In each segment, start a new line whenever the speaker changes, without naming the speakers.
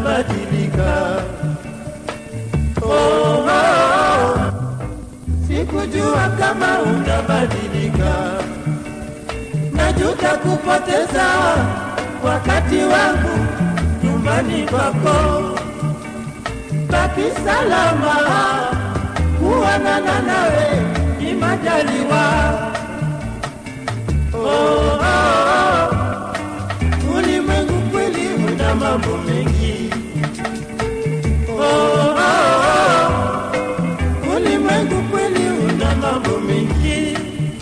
utabadilika. Oh, oh, sikujua kama utabadilika. Najuta kupoteza wakati wangu nyumbani kwako. Baki salama, kuonana nawe ni majaliwa. Oh, oh, oh. Ulimwengu kweli una mambo mengi. Oh, oh, oh. Ulimwengu kweli una mambo mengi.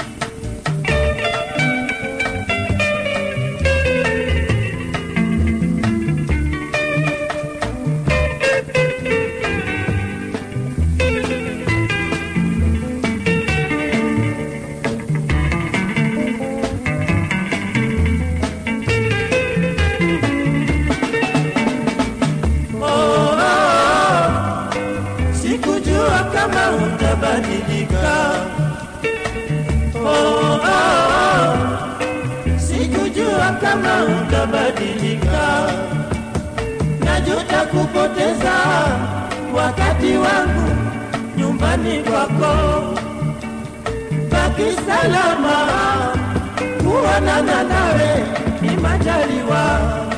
Oh, oh, oh. Sikujua kama utabadilika. Oh, oh, oh. Sikujua kama utabadilika. Najuta kupoteza wakati wangu nyumbani kwako. Baki salama, kuonana nawe ni majaliwa.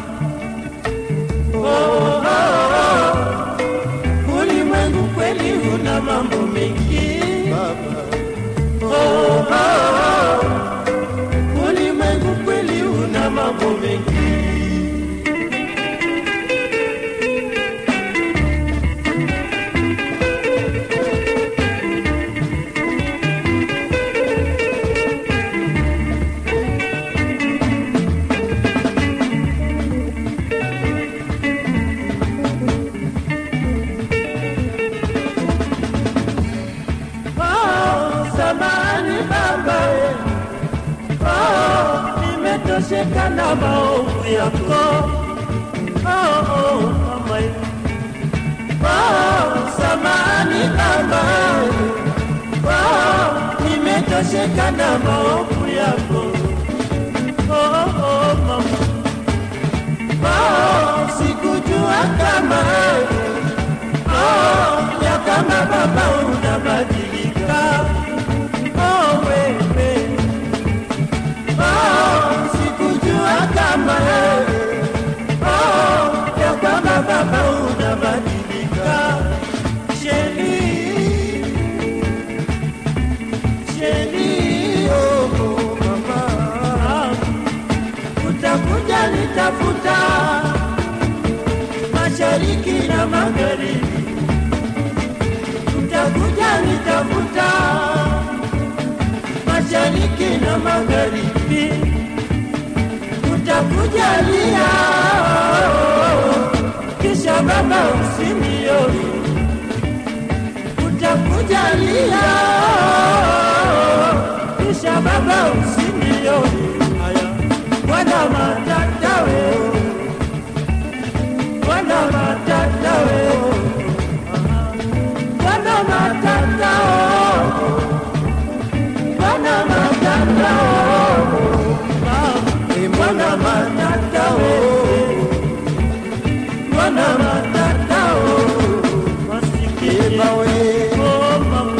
Oh, oh, oh. Ulimwengu kweli una mambo mengi oh, oh, oh. Ulimwengu kweli una mambo mengi Oh, samahani baba eh. Oh, nimetosheka na maovu yako oh, oh, mama eh. Oh, samahani baba eh. Oh, nimetosheka na maovu yako oh, oh, mama Oh, sikujua kama eh. Oh, ya kama baba unabadilika. Oh, wewe. Oh, sikujua kama wewe. Oh, ya kama baba unabadilika. Sheni. Sheni, oh, oh, mama. Utakuja nitafuta mashariki na magharibi utakuja nitafuta mashariki na magharibi, utakujalia kisha baba usinioni, utakujalia kisha baba usinioni. Haya, wana matata wewe, wana matata wewe Bwana matata oh, Bwana matata oh, Eh, Bwana matata oh, Bwana matata oh, masikini oh, mama.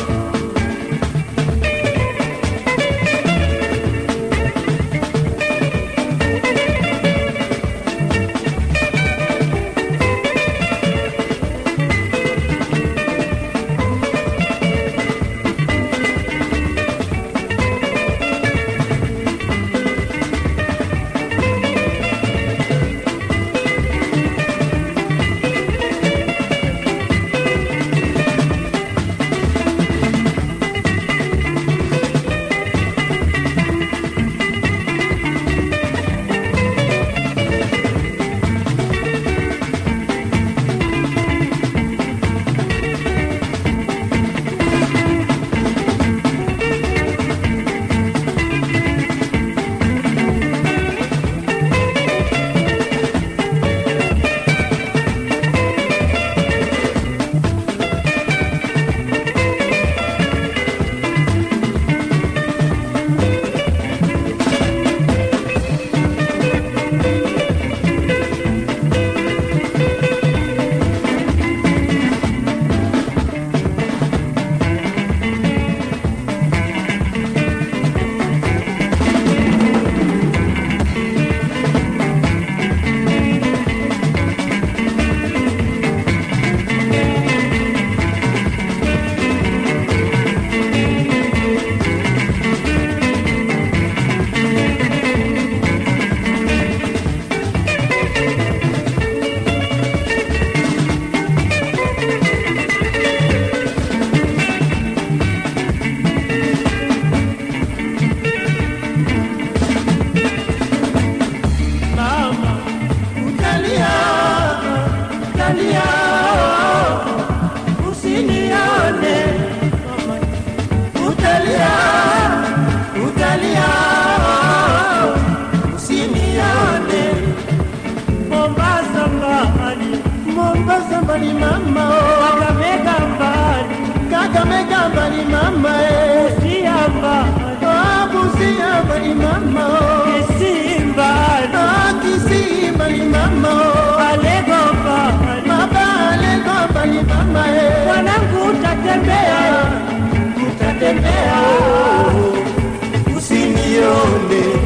mbali mama eh.
Busia mbali,
Ah, Busia mbali mama oh.
Kisii mbali,
Ah, Kisii mbali mama oh.
Alego mbali,
Baba Alego mbali mama eh.
mwanangu utatembea,
utatembea oh. usinione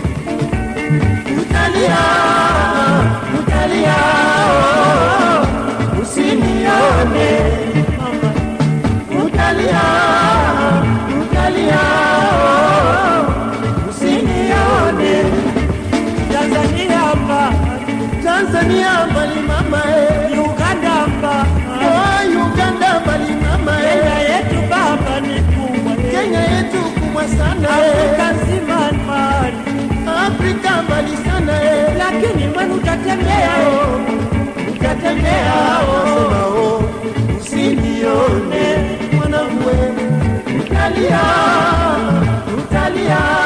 utalia utalia oh. usinione
mama,
utalia utalia oh. usinione
Tanzania mbali,
Tanzania mbali mama eh.
Uganda mbali,
oh, Uganda mbali mama
Kenya
eh.
yetu baba ni kubwa,
Kenya yetu kubwa sana
Afrika
eh.
nzima mbali,
Afrika mbali sana eh.
lakini mwenu utatembea,
utatembea wasema oh, usinione mwanangu we, utalia utalia